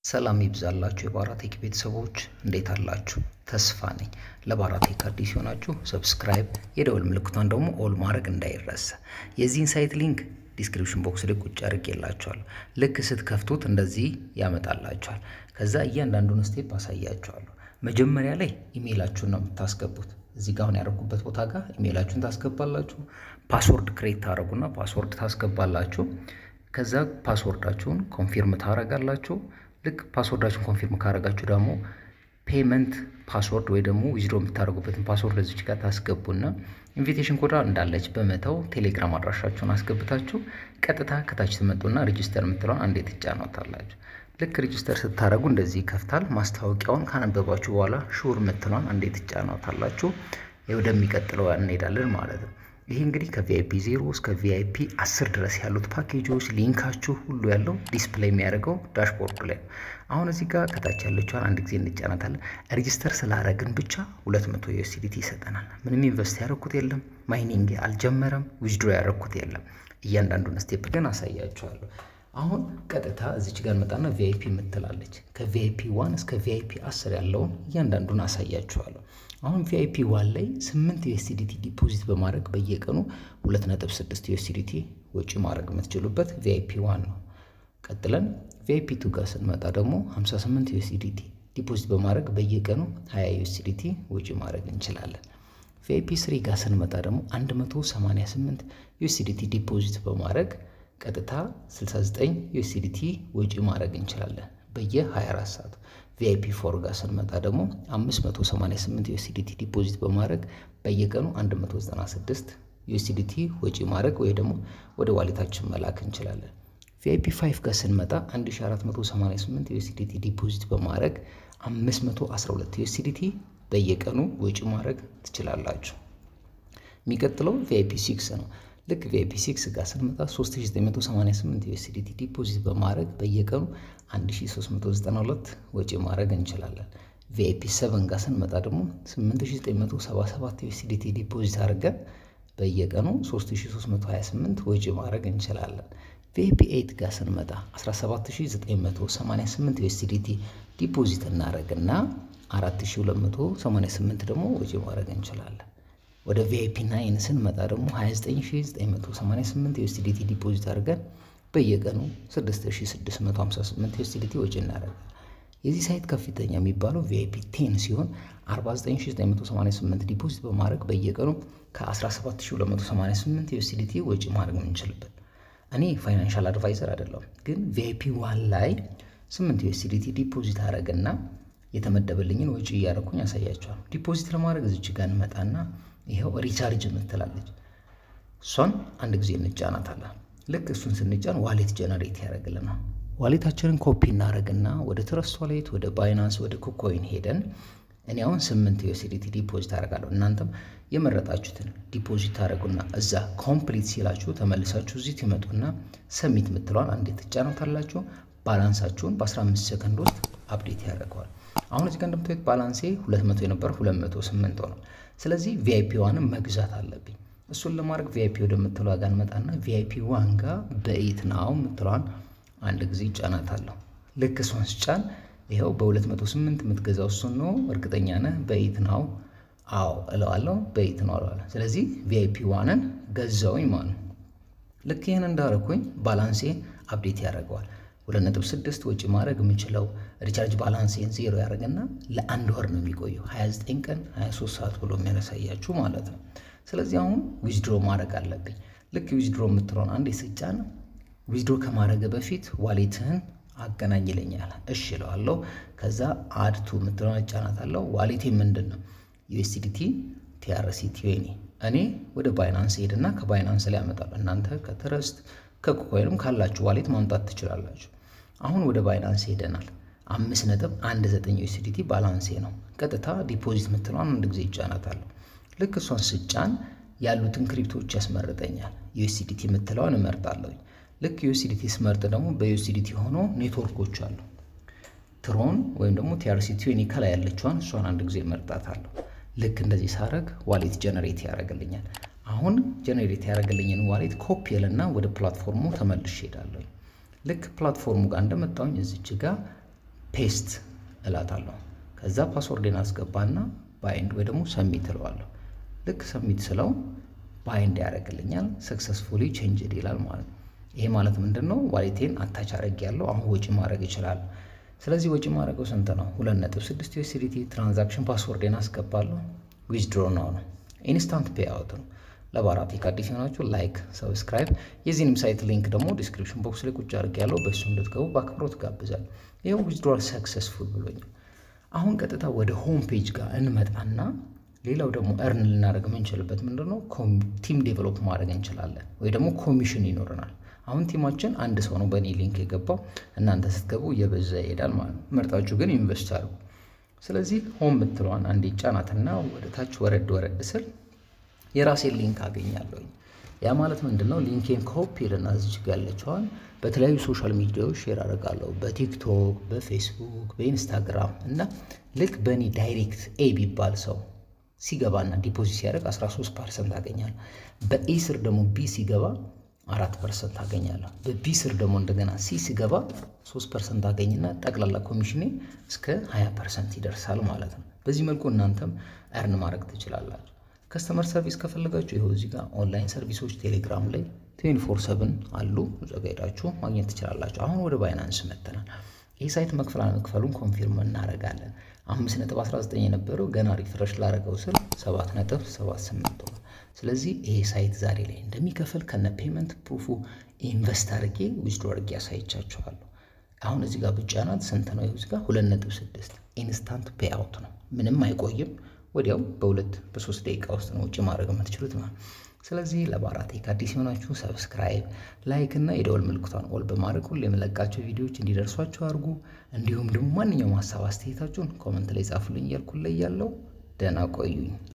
ሰላም ይብዛላችሁ የባራቴክ ቤተሰቦች እንዴት አላችሁ? ተስፋ ነኝ። ለባራቴክ አዲስ የሆናችሁ ሰብስክራይብ፣ የደወል ምልክቷን ደግሞ ኦል ማድረግ እንዳይረሳ። የዚህን ሳይት ሊንክ ዲስክሪፕሽን ቦክስ ላይ ቁጭ አድርጌላችኋለሁ። ልክ ስትከፍቱት እንደዚህ ያመጣላችኋል። ከዛ እያንዳንዱን ስቴፕ አሳያችኋለሁ። መጀመሪያ ላይ ኢሜይላችሁን ነው የምታስገቡት። እዚህ ጋር አሁን ያደረኩበት ቦታ ጋር ኢሜይላችሁን ታስገባላችሁ። ፓስወርድ ክሬት ታደረጉና ፓስወርድ ታስገባላችሁ። ከዛ ፓስወርዳችሁን ኮንፊርም ታረጋላችሁ። ልክ ፓስወርዳችሁን ኮንፊርም ካረጋችሁ ደግሞ ፔመንት ፓስወርድ ወይ ደግሞ ዊዝድሮ የምታደርጉበትን ፓስወርድ ለዚች ጋር ታስገቡና ኢንቪቴሽን ኮዳ እንዳለች በመተው ቴሌግራም አድራሻችሁን አስገብታችሁ ቀጥታ ከታች ትመጡና ሬጂስተር የምትለውን አንዴ ትጫኗታላችሁ። ልክ ሬጂስተር ስታደርጉ እንደዚህ ይከፍታል። ማስታወቂያውን ካነበባችሁ በኋላ ሹር የምትለውን አንዴ ትጫኗታላችሁ። ወደሚቀጥለው እንሄዳለን ማለት ነው። ይህ እንግዲህ ከቪአይፒ ዜሮ እስከ ቪአይፒ አስር ድረስ ያሉት ፓኬጆች ሊንካችሁ ሁሉ ያለው ዲስፕሌይ የሚያደርገው ዳሽቦርዱ ላይ ነው። አሁን እዚህ ጋር ከታች ያለችዋን አንድ ጊዜ እንጫናታለን። ሬጂስተር ስላረግን ብቻ ሁለት መቶ ዩኤስዲቲ ይሰጠናል። ምንም ኢንቨስት ያደረኩት የለም፣ ማይኒንግ አልጀመረም፣ ዊዝድሮ ያደረኩት የለም። እያንዳንዱን ስቴፕ ግን አሳያችኋለሁ። አሁን ቀጥታ እዚች ጋር መጣና ቪአይፒ የምትላለች ከቪአይፒ ዋን እስከ ቪአይፒ አስር ያለውን እያንዳንዱን አሳያችኋለሁ። አሁን ቪአይፒ ዋን ላይ ስምንት ዩኤስዲቲ ዲፖዚት በማድረግ በየቀኑ ሁለት ነጥብ ስድስት ዩኤስዲቲ ወጪ ማድረግ የምትችሉበት ቪአይፒ ዋን ነው። ቀጥለን ቪአይፒ ቱ ጋር ስንመጣ ደግሞ 58 ዩኤስዲቲ ዲፖዚት በማድረግ በየቀኑ 20 ዩኤስዲቲ ወጪ ማድረግ እንችላለን። ቪአይፒ ስሪ ጋር ስንመጣ ደግሞ 188 ዩኤስዲቲ ዲፖዚት በማድረግ ቀጥታ 69 ዩኤስዲቲ ወጪ ማድረግ እንችላለን በየ24 ሰዓቱ። ቪአይፒ ፎር ጋር ስንመጣ ደግሞ 588 ዩኤስዲቲ ዲፖዚት በማድረግ በየቀኑ 196 ዩኤስዲቲ ወጪ ማድረግ ወይ ደግሞ ወደ ዋሌታችን መላክ እንችላለን። ቪአይፒ 5 ጋር ስንመጣ 1488 ዩኤስዲቲ ዲፖዚት በማድረግ 512 ዩኤስዲቲ በየቀኑ ወጪ ማድረግ ትችላላችሁ። የሚቀጥለው ቪአይፒ 6 ነው። ልክ ቪአይፒ 6 ጋር ስንመጣ 3988 ዩኤስዲቲ ዲፖዚት በማድረግ በየቀኑ 1392 ወጪ ማድረግ እንችላለን። ቪአይፒ 7 ጋር ስንመጣ ደግሞ 8977 ዩኤስዲቲ ዲፖዚት አድርገን በየቀኑ 3328 ወጪ ማድረግ እንችላለን። ቪአይፒ 8 ጋር ስንመጣ 17988 ዩኤስዲቲ ዲፖዚት እናደርግና 4288 ደግሞ ወጪ ማድረግ እንችላለን። ወደ ቪአይፒ ናይን ስንመጣ ደግሞ 29988 ዩኤስዲቲ ዲፖዚት አድርገን በየቀኑ 6658 ዩኤስዲቲ ወጪ እናደርጋለን። የዚህ ሳይት ከፍተኛ የሚባለው ቪአይፒ ቴን ሲሆን 49988 ዲፖዚት በማድረግ በየቀኑ ከ17288 ዩኤስዲቲ ወጪ ማድረግ የምንችልበት። እኔ ፋይናንሻል አድቫይዘር አይደለም፣ ግን ቪአይፒ ዋን ላይ 8 ዩኤስዲቲ ዲፖዚት አደረግና የተመደበልኝን ወጪ እያደረኩኝ ያሳያቸዋል። ዲፖዚት ለማድረግ እዚች ጋር እንመጣና ይኸው ሪቻርጅ የምትላለች እሷን አንድ ጊዜ እንጫናታለን። ልክ እሱን ስንጫን ዋሌት ጀነሬት ያደርግልናል። ዋሌታችንን ኮፒ እናደርግና ወደ ትረስት ዋሌት፣ ወደ ባይናንስ፣ ወደ ኩኮይን ሄደን እኔ አሁን ስምንት ዩኤስዲቲ ዲፖዚት አደርጋለሁ። እናንተም የመረጣችሁትን ዲፖዚት ታደርጉና እዛ ኮምፕሊት ሲላችሁ ተመልሳችሁ እዚህ ትመጡና ሰሚት የምትለዋን አንዴ ትጫናታላችሁ። ባላንሳችሁን በ15 ሰከንድ ውስጥ አፕዴት ያደርገዋል። አሁን እዚህ ጋር እንደምታዩት ባላንሴ 200 የነበረ 208 ሆነ። ስለዚህ ቪአይፒ ዋንም መግዛት አለብኝ። እሱን ለማድረግ ቪአይፒ ወደምትለዋ ጋር እንመጣና ቪአይፒ ዋን ጋር በኢት ናው የምትለዋን አንድ ጊዜ ጫናታለሁ። ልክ እሷን ስጫን ይኸው በ208 የምትገዛው እሱን ነው እርግጠኛ ነህ? በኢት ናው አዎ እለዋለሁ። በኢት ነው እለዋለሁ። ስለዚህ ቪአይፒ ዋንን ገዛውኝ ማለት ነው። ልክ ይህን እንዳረኩኝ ባላንሴ አፕዴት ያደርገዋል። ሁለት ነጥብ ስድስት ወጪ ማድረግ የምችለው ሪቻርጅ ባላንሴን ዜሮ ያደርግና ለአንድ ወር ነው የሚቆየው 29 ቀን 23 ሰዓት ብሎ የሚያሳያችሁ ማለት ነው። ስለዚህ አሁን ዊዝድሮ ማድረግ አለብኝ። ልክ ዊዝድሮ የምትለውን አንዴ ስጫን ዊዝድሮ ከማድረግ በፊት ዋሌትህን አገናኝ ይለኛል። እሺ እለዋለሁ። ከዛ አድቱ የምትለውን እጫናታለሁ። ዋሌቴ ምንድን ነው? ዩኤስዲቲ ቲአርሲ ቲዌኒ እኔ ወደ ባይናንስ ሄድና ከባይናንስ ላይ ያመጣል። እናንተ ከትረስት ከኮይንም ካላችሁ ዋሌት ማምጣት ትችላላችሁ። አሁን ወደ ባይናንስ ሄደናል። አምስት ነጥብ አንድ ዘጠኝ ዩኤስዲቲ ባላንሴ ነው። ቀጥታ ዲፖዚት የምትለዋን አንድ ጊዜ ይጫናታለሁ። ልክ እሷን ስጫን ያሉትን ክሪፕቶች ያስመርጠኛል። ዩኤስዲቲ የምትለዋን እመርጣለሁ። ልክ ዩኤስዲቲ ስመርጥ ደግሞ በዩኤስዲቲ ሆኖ ኔትወርኮች አሉ። ትሮን ወይም ደግሞ ቲአርሲ ቲዌኒ ከላይ ያለችዋን እሷን አንድ ጊዜ እመርጣታለሁ። ልክ እንደዚህ ሳረግ ዋሌት ጀነሬት ያደርግልኛል። አሁን ጀነሬት ያደረገልኝን ዋሌት ኮፒ ልና ወደ ፕላትፎርሙ ተመልሼ ሄዳለሁ። ልክ ፕላትፎርሙ ጋር እንደመጣሁኝ እዚች ጋር ፔስት እላታለሁ። ከዛ ፓስወርዴን አስገባና ባይንድ ወይ ደግሞ ሰሚት እለዋለሁ። ልክ ሰሚት ስለው ባይንድ ያደርግልኛል። ሰክሰስፉሊ ቼንጅድ ይላል ማለት ነው። ይሄ ማለት ምንድን ነው? ዋሌቴን አታች አድርግ ያለው አሁን ወጪ ማድረግ ይችላል። ስለዚህ ወጪ ማድረገው ስንት ነው? ሁለት ነጥብ ስድስት ዩኤስዲቲ ትራንዛክሽን ፓስወርዴን አስገባለሁ። ዊዝድሮ ነው ነው ኢንስታንት ፔ አውት ነው። ለባራቴክ አዲስ የሆናችሁ ላይክ፣ ሰብስክራይብ የዚህንም ሳይት ሊንክ ደግሞ ዲስክሪፕሽን ቦክስ ላይ ቁጭ አድርግ ያለው በእሱ እንድትገቡ በአክብሮት ጋብዛል። ይኸው ዊዝድሮል ሰክሰስፉል ብሎኛል። አሁን ቀጥታ ወደ ሆም ፔጅ ጋር እንመጣና ሌላው ደግሞ እርን ልናደርግ የምንችልበት ምንድን ነው? ቲም ዴቨሎፕ ማድረግ እንችላለን፣ ወይ ደግሞ ኮሚሽን ይኖረናል። አሁን ቲማችን አንድ ሰው ነው በእኔ ሊንክ የገባው። እናንተ ስትገቡ እየበዛ ይሄዳል ማለት ነው። መርጣችሁ ግን ኢንቨስት አድርጉ። ስለዚህ ሆም የምትለዋን አንዴ ጫናትና ወደ ታች ወረድ ወረድ ስል የራሴን ሊንክ አገኛለሁኝ። ያ ማለት ምንድን ነው? ሊንኬን ኮፒ ልና እዚች ጋ ያለችዋን በተለያዩ ሶሻል ሚዲያዎች ሼር አደርጋለሁ። በቲክቶክ፣ በፌስቡክ፣ በኢንስታግራም እና ልክ በእኔ ዳይሬክት ኤ ቢባል ሰው ሲገባና ዲፖዚት ሲያደርግ 13 ፐርሰንት አገኛለሁ። በኤ ስር ደግሞ ቢ ሲገባ አራት ፐርሰንት አገኛለሁ። በቢ ስር ደግሞ እንደገና ሲ ሲገባ ሶስት ፐርሰንት አገኝና ጠቅላላ ኮሚሽኔ እስከ 20 ፐርሰንት ይደርሳል ማለት ነው። በዚህ መልኩ እናንተም እርን ማድረግ ትችላላችሁ። ከስተመር ሰርቪስ ከፈለጋችሁ ይኸው እዚህ ጋር ኦንላይን ሰርቪሶች ቴሌግራም ላይ ትዌንቲ ፎር ሰብን አሉ። እዛ ጋ ሄዳችሁ ማግኘት ትችላላችሁ። አሁን ወደ ባይናንስ መጥተናል። ይህ ሳይት መክፈል አለመክፈሉን ኮንፊርም እናደርጋለን። አምስት ነጥብ 19 የነበረው ገና ሪፍረሽ ላደረገው ስል ሰባት ነጥብ 78 ሆኗል። ስለዚህ ይሄ ሳይት ዛሬ ላይ እንደሚከፍል ከነ ፔመንት ፕሩፉ ኢንቨስት አድርጌ ዊዝድሮ አድርጌ ያሳይቻችኋለሁ። አሁን እዚህ ጋር ብቻናት ስንት ነው? እዚህ ጋር ሁለት ነጥብ ስድስት ኢንስታንት ፔ አውት ነው። ምንም አይቆይም። ወዲያው በሁለት በሶስት ደቂቃ ውስጥ ነው ውጭ ማድረግ የምትችሉት ማለት ስለዚህ ለባራቴክ አዲስ የሆናችሁ ሰብስክራይብ፣ ላይክ እና የደወል ምልክቷን ኦል በማድረግ ሁሉ የምለቃቸው ቪዲዮዎች እንዲደርሷችሁ አድርጉ። እንዲሁም ደግሞ ማንኛውም ሀሳብ አስተያየታችሁን ኮመንት ላይ ጻፉልኝ እያልኩ ላይ ያለው ደህና ቆዩኝ።